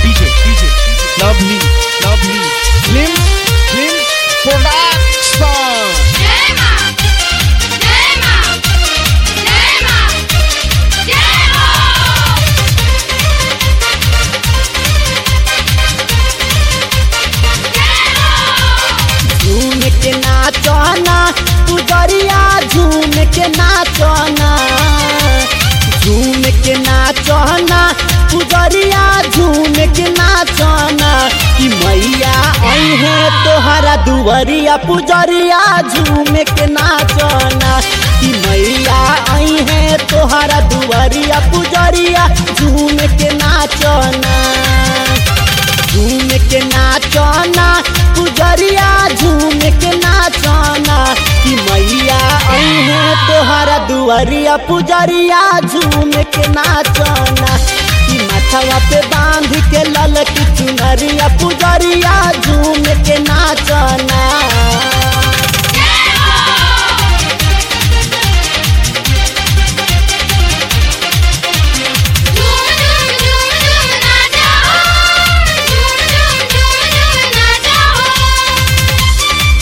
DJ, DJ, lovely, lovely, slim, slim production. Yema! Yema! Yema! Yema! झूम के नाचना पुजरिया झूम के नाचना झूम के नाचना पुजरिया झूम के नाचना कि मैया आई है तोहरा दुवरिया पुजरिया झूम के नाचना कि मैया आई है तोहरा दुवरिया पुजरिया झूम के नाचना झूम के नाचना पुजरिया झूम के नाचना कि मैया आई है तोहरा दुआरिया पुजरिया झूम के नाचना कि माथवा पे बांध के लल की चुनरिया पुजरिया झूम के नाचना झूम झूम झूम झूम नाचा हो झूम झूम झूम झूम नाचा हो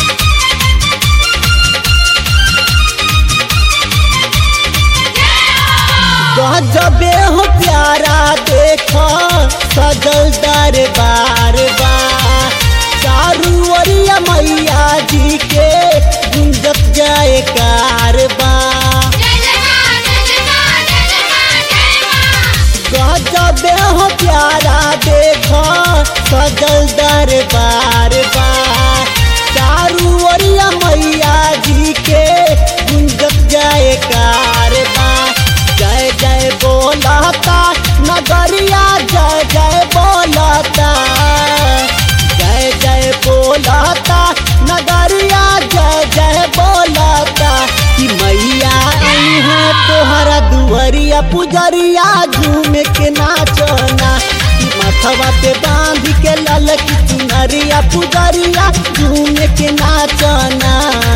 गजबे हो प्यारा देखो सजल दरबार बा चारू ओरिया मैया जी के गुंजत जाए कारबा जय जय मां जय जय मां जय जय मां जय मां गजबे हो प्यारा देखो सजल दरबार बा चारू ओरिया मैया जी के गुंजत जाए कारबा जय जय बोलता नगरिया जय जय बोलता जय जय बोलता नगरिया जय जय बोलता कि मैया आई है तोहरा दुआरिया पुजरिया झूम के नाचना कि माथवा पे बांध के लल की चुनरिया पुजरिया झूम के नाचना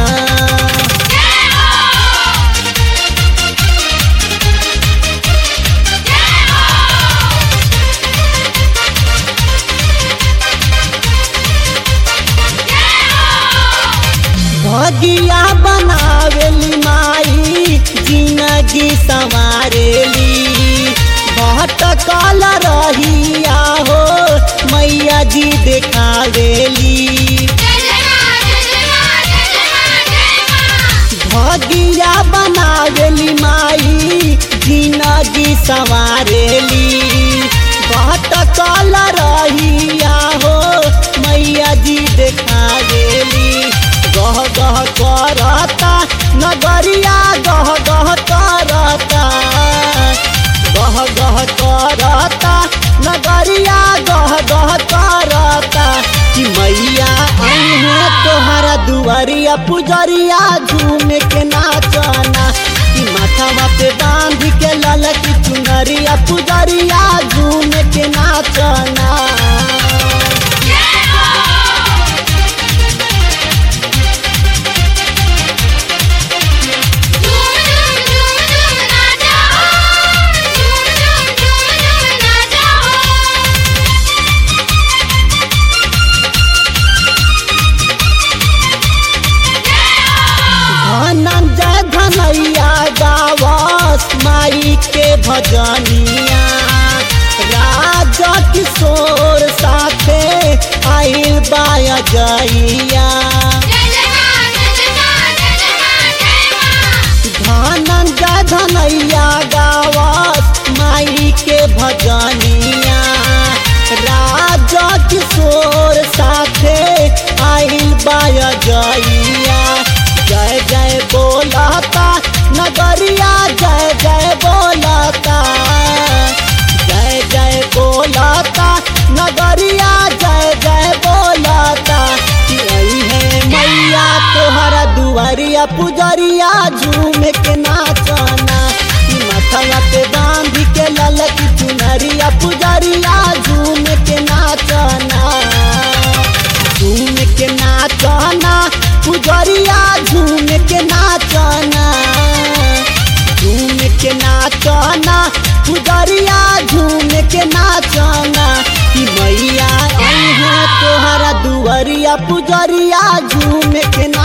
भगिया बनावेली माई जिंदगी संवारेली भटकल रहिया हो मैया जी देखावेली जय जय मां जय जय मां जय जय मां जय मां भगिया बनावेली माई जिंदगी संवारेली भटकल रहिया हो मैया जी देखावेली गह गह करता नगरिया गह गह करता गह गह करता नगरिया गह गह करता कि मैया आई है तोहरा दुआरिया पुजरिया झूम के नाचना कि माथवा पे बांध के लल की चुनरिया पुजरिया झूम के नाचना झूम झूम झूम झूम नाचा हो झूम झूम झूम झूम नाचा हो धनंजय धनैया गावस माई के भजनिया राजा किशोर साथे आइल बाया जइया जय जय मां जय जय मां जय जय मां जय मां धनंजय धनैया गावस माई के भजनिया राजा किशोर साथे आइल बाया जइया जय जय बोलता नगरिया जय जय बोलता जय जय बोलता नगरिया जय जय बोलता कि आई है मैया तोहरा दुआरिया पुजरिया झूम के नाचना कि माथवा पे बांध के लल की चुनरिया पुजरिया झूम के नाचना झूम के नाचना पुजरिया झूम के नाचना झूम के नाचना पुजरिया झूम के नाचना कि मैया अइहा तोहरा दुआरिया पुजरिया झूमे के ना